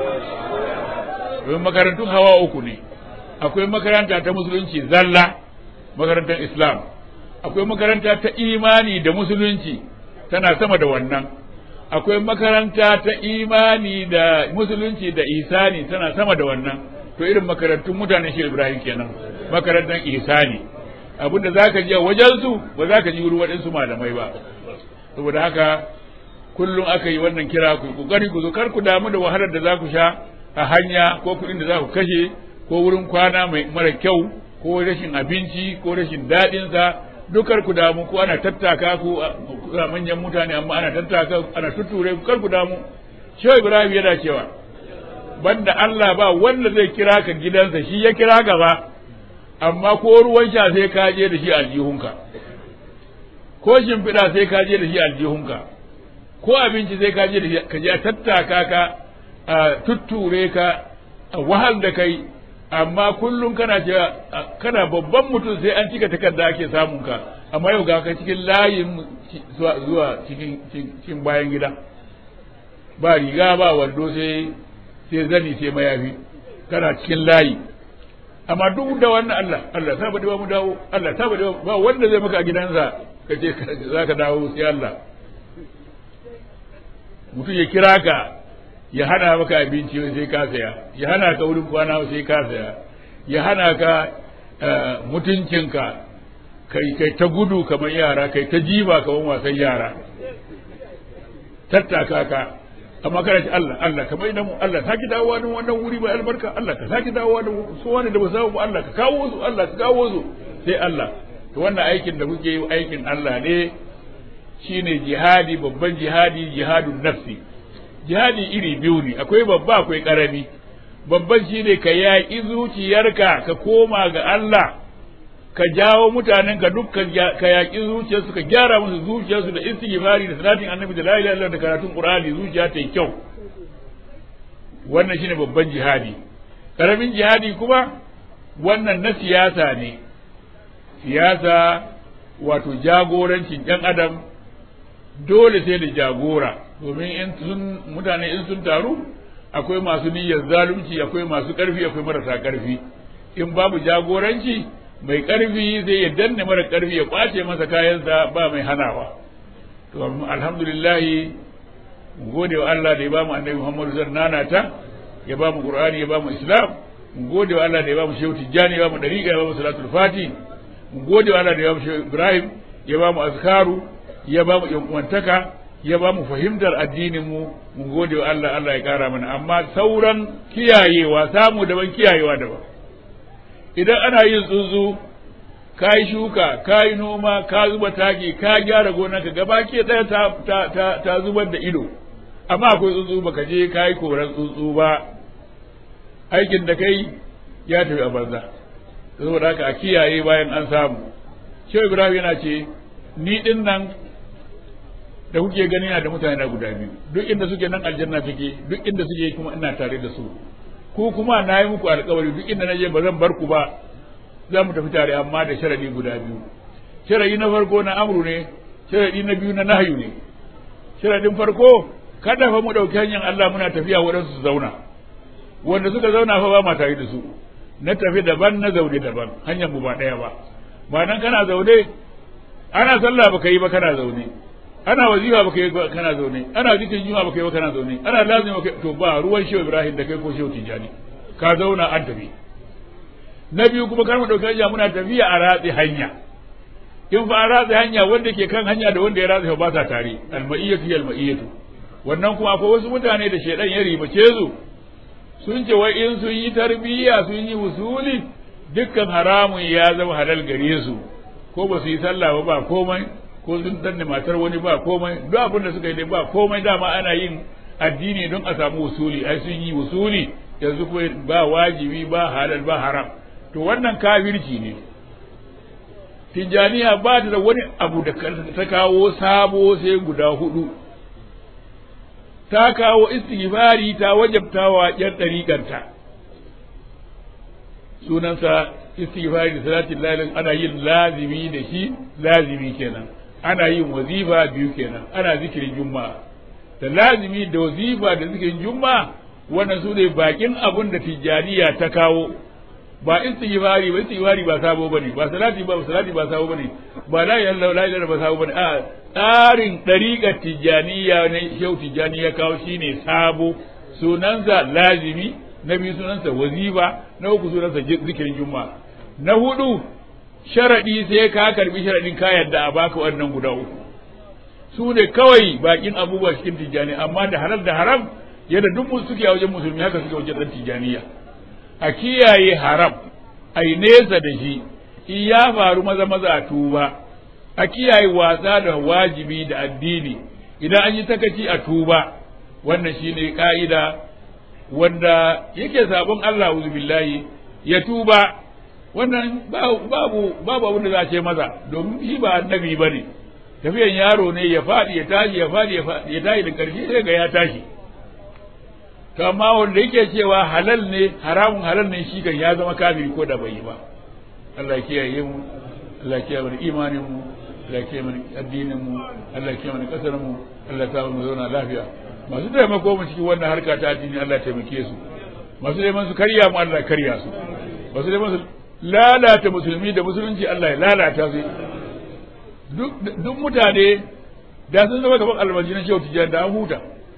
Speaker 3: domin makarantun hawa uku ne akwai makaranta ta musulunci zalla makarantar islam akwai makaranta ta imani da musulunci tana sama da wannan akwai makaranta ta imani da musulunci da isani tana sama da wannan to irin makarantun mutanen shi ibrahim kenan makarantar isani abinda za ka ji a wajensu ba za ka ji wurin waɗansu malamai ba saboda haka kullum aka yi wannan kira ku kokari ku zo kar ku damu da wahalar da za ku sha a hanya ko kuɗin da za ku kashe ko wurin kwana mai mara kyau ko rashin abinci ko rashin daɗinsa dukar ku damu ko ana tattaka ku a manyan mutane amma ana tattaka ana tuture ku kar ku damu shehu ibrahim yana cewa banda Allah ba wanda zai kira ka gidansa shi ya kira gaba amma ko ruwan sha sai ka je da shi aljihunka ko shimfiɗa sai ka je da shi aljihunka ko abinci sai ka je da shi ka je a tattaka ka a tutture ka a wahal da kai amma kullum kana cewa kana babban mutum sai an cika takarda ake samun ka amma yau ga ka cikin layin zuwa cikin bayan gida ba riga ba wando sai sai zani sai mayafi kana cikin layi amma duk da wannan Allah Allah ta bade ba mu dawo Allah ta bade ba wanda zai maka a gidansa ka ce za ka dawo sai Allah mutum ya kira ka ya hana maka abinci sai ka saya ya hana ka wurin kwana sai ka saya ya hana ka mutuncinka kai kai ta gudu kamar yara kai ta jiba kamar wasan yara tattaka ka amma kana ce Allah Allah kamar idan mu Allah saki dawowa da wannan wuri mai albarka Allah ka saki dawowa da su wani da ba samu ba Allah ka kawo su Allah ka kawo su sai Allah to wannan aikin da kuke yi aikin Allah ne shine jihadi babban jihadi jihadun nafsi jihadi iri biyu ne akwai babba akwai karami babban shine ka yaƙi zuciyarka ka koma ga Allah ka jawo mutanen ka dukkan ka yaƙi zuciyarsu ka gyara musu zuciyarsu da istighfari da salatin annabi da la ilaha illallah da karatun qur'ani zuciya ta yi kyau wannan shine babban jihadi karamin jihadi kuma wannan na siyasa ne siyasa wato jagorancin ɗan adam dole sai da jagora domin in sun mutane in sun taru akwai masu niyyar zalunci akwai masu ƙarfi akwai marasa ƙarfi in babu jagoranci mai ƙarfi zai ya danne mara ƙarfi ya ƙwace masa kayansa ba mai hanawa to alhamdulillah mu gode wa Allah da ya bamu annabi Muhammad zan nanata ya bamu Qur'ani ya bamu Islam mu gode wa Allah da ya bamu Shehu Tijjani ya bamu dariqa ya bamu Salatul Fati mu gode wa Allah da ya bamu Shehu Ibrahim ya bamu azkaru ya bamu yankwantaka ya bamu fahimtar addinin mu mu gode wa Allah Allah ya kara mana amma sauran kiyayewa samu daban kiyayewa daban idan ana yin tsuntsu ka yi shuka ka yi noma ka zuba taki ka gyara gonarka gaba ke ɗaya ta, ta, ta, ta zubar da ido amma akwai tsuntsu baka je ka yi koran tsuntsu ba aikin da kai ya tafi a banza saboda haka a kiyaye bayan an samu shehu ibrahim yana ce ni din nan da kuke gani na da mutane na guda biyu duk inda suke nan aljanna take duk inda suke kuma ina tare da su ku kuma na yi muku alkawari duk inda na je ba zan bar ku ba za mu tafi tare amma da sharadi guda biyu sharadi na farko na amru ne sharadi na biyu na nahyu ne sharadin farko kada fa mu dauki hanyar Allah muna tafiya waɗansu su zauna wanda suka zauna fa ba ma tare da su na tafi daban na zaune daban hanyar mu ba ɗaya ba ba nan kana zaune ana sallah baka yi ba kana zaune ana wazifa baka yi ba kana zaune ana zikirin juma'a baka yi ba kana zaune ana lazimi baka to ba ruwan shehu ibrahim da kai ko shehu tijani ka zauna an tafi na biyu kuma kar mu dauki hanya muna tafiya a ratsi hanya in fa a ratsi hanya wanda ke kan hanya da wanda ya ratsi ba sa tare almaiyatu ya almaiyatu wannan kuma akwai wasu mutane da shedan ya ribace su sun ce wai in sun yi tarbiyya sun yi usuli dukkan haramun ya zama halal gare su ko ba su yi sallah ba ba komai ko sun danne matar wani ba komai duk abin da suka yi dai ba komai dama ana yin addini don a samu usuli ai sun yi usuli yanzu kuma ba wajibi ba halal ba haram to wannan kafirci ne tijjaniya ba ta da wani abu da ta kawo sabo sai guda hudu ta kawo istighfari ta wajabtawa yan ɗariƙarta sunansa istighfari da salatin lalin ana yin lazimi da shi lazimi kenan ana yin wazifa biyu kenan ana zikirin juma'a da lazimi da wazifa da zikirin juma'a wannan su ne bakin abun da tijjaniya ta kawo ba istighfari ba istighfari ba sabo bane ba salati ba salati ba sabo bane ba la ilaha illallah la ilaha ba sabo bane a tsarin dariƙar tijjaniya ne shehu tijjani ya kawo shine sabo sunansa lazimi na biyu sunansa wazifa na uku sunansa zikirin juma'a na hudu sharadi sai ka karbi sharadin ka yadda a baka wannan guda uku su ne kawai bakin abubuwa cikin tijjani amma da halal da haram yadda duk suke a wajen musulmi haka suke wajen dan tijjaniya a kiyaye haram a yi nesa da shi in ya faru maza maza a tuba a kiyaye wasa da wajibi da addini idan an yi takaci a tuba wannan shine ka'ida wanda yake sabon Allah billahi ya tuba wannan babu babu abin da za a ce maza domin shi ba annabi bane tafiyan yaro ne ya faɗi ya tashi ya faɗi ya tashi da ƙarshe sai ga ya tashi to amma wanda yake cewa halal ne haramun halal ne shi kan ya zama kafiri ko da bai yi ba Allah ya kiyaye mu Allah ya kiyaye mu imanin mu Allah ya kiyaye mu addinin mu Allah ya kiyaye mu kasar mu Allah ya sa mu zauna lafiya masu taimako mu cikin wannan harka ta addini Allah ya taimake su masu neman su karya mu Allah ya karya su masu neman su lalata musulmi da musulunci Allah ya lalata su duk mutane da sun zama gaban almajinan shehu tijjani da an huta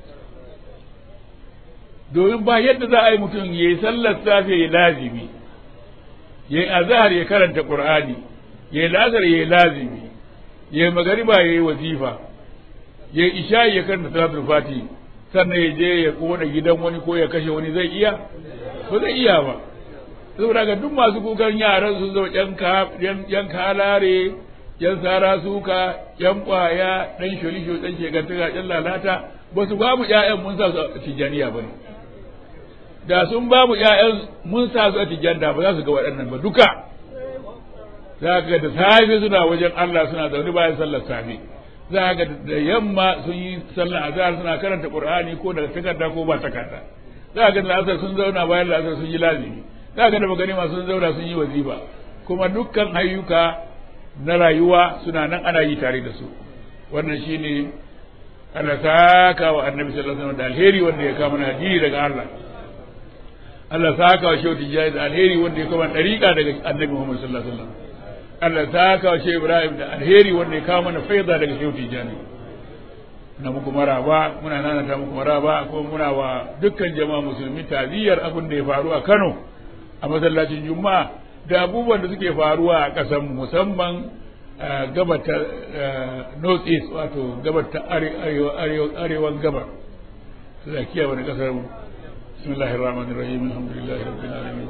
Speaker 3: domin ba yadda za a yi mutum ya yi sallar safe ya lazimi ya yi azahar ya karanta qur'ani ya yi lazar ya yi lazimi ya yi magariba ya yi wazifa ya yi isha'i ya karanta salatul fati sannan ya je ya kona gidan wani ko ya kashe wani zai iya ba zai iya ba saboda ga duk masu kukan yaran sun zo yan kalare yan sara suka yan kwaya dan sholisho dan shegantaka yan lalata ba su babu ƴaƴan mun sa su a tijaniya ba ne da sun ba mu ƴaƴan mun sa su a tijjanda ba za su ga waɗannan ba duka za ka ga da safe suna wajen Allah suna zaune bayan sallar safe za ka ga da yamma sun yi sallar azhar suna karanta qur'ani ko daga takarda ko ba takarda za ka ga da asar sun zauna bayan asar sun yi lazimi za ka ga da maganima sun zauna sun yi wazifa kuma dukkan ayyuka na rayuwa suna nan ana yi tare da su wannan shine Allah saka wa annabi sallallahu alaihi wasallam da alheri wanda ya kama na addini daga Allah Allah saka wa shehu tijjani da alheri wanda ya kama dariƙa daga annabi Muhammad sallallahu alaihi wasallam Allah saka wa shehu Ibrahim da alheri wanda ya kama na faida daga shehu tijjani na muku maraba muna nana ta muku maraba ko muna wa dukkan jama'a musulmi taziyar abin da ya faru a Kano a masallacin Juma'a da abubuwan da suke faruwa a ƙasar musamman gabar ta north east wato gabar ta arewan gabar zakiya wani kasar mu bismillahir rahmanir rahim alhamdulillahi rabbil alamin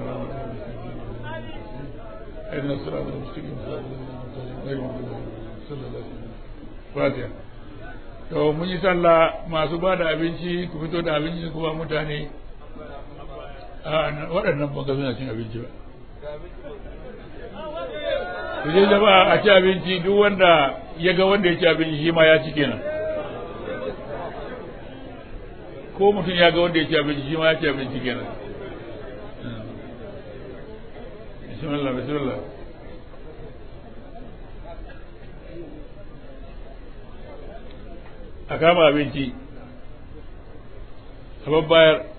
Speaker 3: اهدنا الصراط المستقيم غير المغضوب fatiha to mun yi sallah masu ba da abinci ku fito da abinci kuma mutane a waɗannan ban ga suna cin abinci ba ku je jama'a a ci abinci duk wanda ya ga wanda ya ci abinci shi ma ya ci kenan ko mutum ya ga wanda ya ci abinci shi ma ya ci abinci kenan bismillah bismillah a kama abinci a babbayar